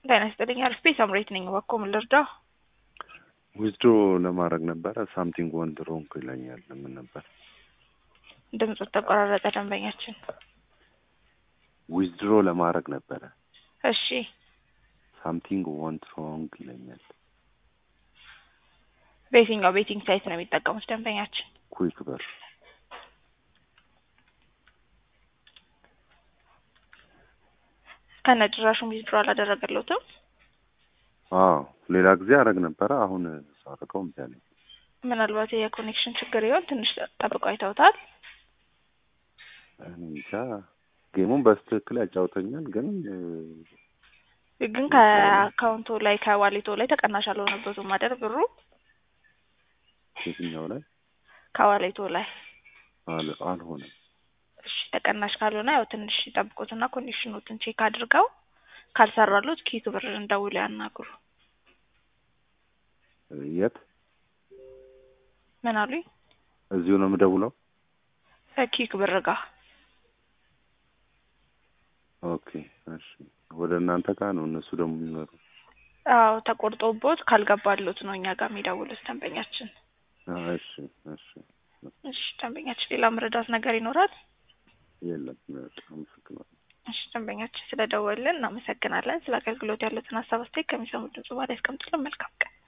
ጤና ይስጥልኝ አርፌ ሳምሬት ነኝ። እባክዎ ምን ልርዳው? ዊዝድሮ ለማድረግ ነበረ ሳምቲንግ ወንድ ሮንግ ይለኛል። ምን ነበር? ድምፁ ተቆራረጠ። ደንበኛችን ዊዝድሮ ለማድረግ ነበረ እሺ፣ ሳምቲንግ ወንት ሮንግ ይለኛል። በየትኛው ቤቲንግ ሳይት ነው የሚጠቀሙት ደንበኛችን? ኩዊክ ብር ከነ ጭራሹም ዊዝድሮ አላደረገለትም። አዎ ሌላ ጊዜ አረግ ነበረ። አሁን ሳረገው እምቢ አለኝ። ምናልባት የኮኔክሽን ችግር ይሆን? ትንሽ ጠብቀው አይተውታል። እኔ እንጃ ጌሙን በስትክክል ያጫውተኛል፣ ግን ግን ከአካውንቱ ላይ ከዋሌቶ ላይ ተቀናሽ አልሆነበትም አይደል? ብሩ የትኛው ላይ ከዋሌቶ ላይ አል- አልሆነም። እሺ፣ ተቀናሽ ካልሆነ ያው ትንሽ ይጠብቁትና ኮኔክሽኖትን ቼክ አድርገው ካልሰራሉት ኪክ ብር እንደውል ያናግሩ። የት ምን አሉኝ? እዚሁ ነው የምደውለው? ኪክ ብር ጋር ኦኬ እሺ። ወደ እናንተ ጋር ነው እነሱ ደግሞ የሚመሩ? አዎ ተቆርጦቦት ካልገባሉት ነው እኛ ጋር የሚደውሉት ደንበኛችን። አዎ፣ እሺ እሺ። እሺ ደንበኛችን፣ ሌላ መረዳት ነገር ይኖራል? የለም በጣም አመሰግናለሁ። እሺ ደንበኛችን ስለደወልን እናመሰግናለን። ስለ አገልግሎት ያሉትን ሀሳብ አስተያየት ከሚሰሙት ድምጽ በኋላ ያስቀምጡልን። መልካም ቀን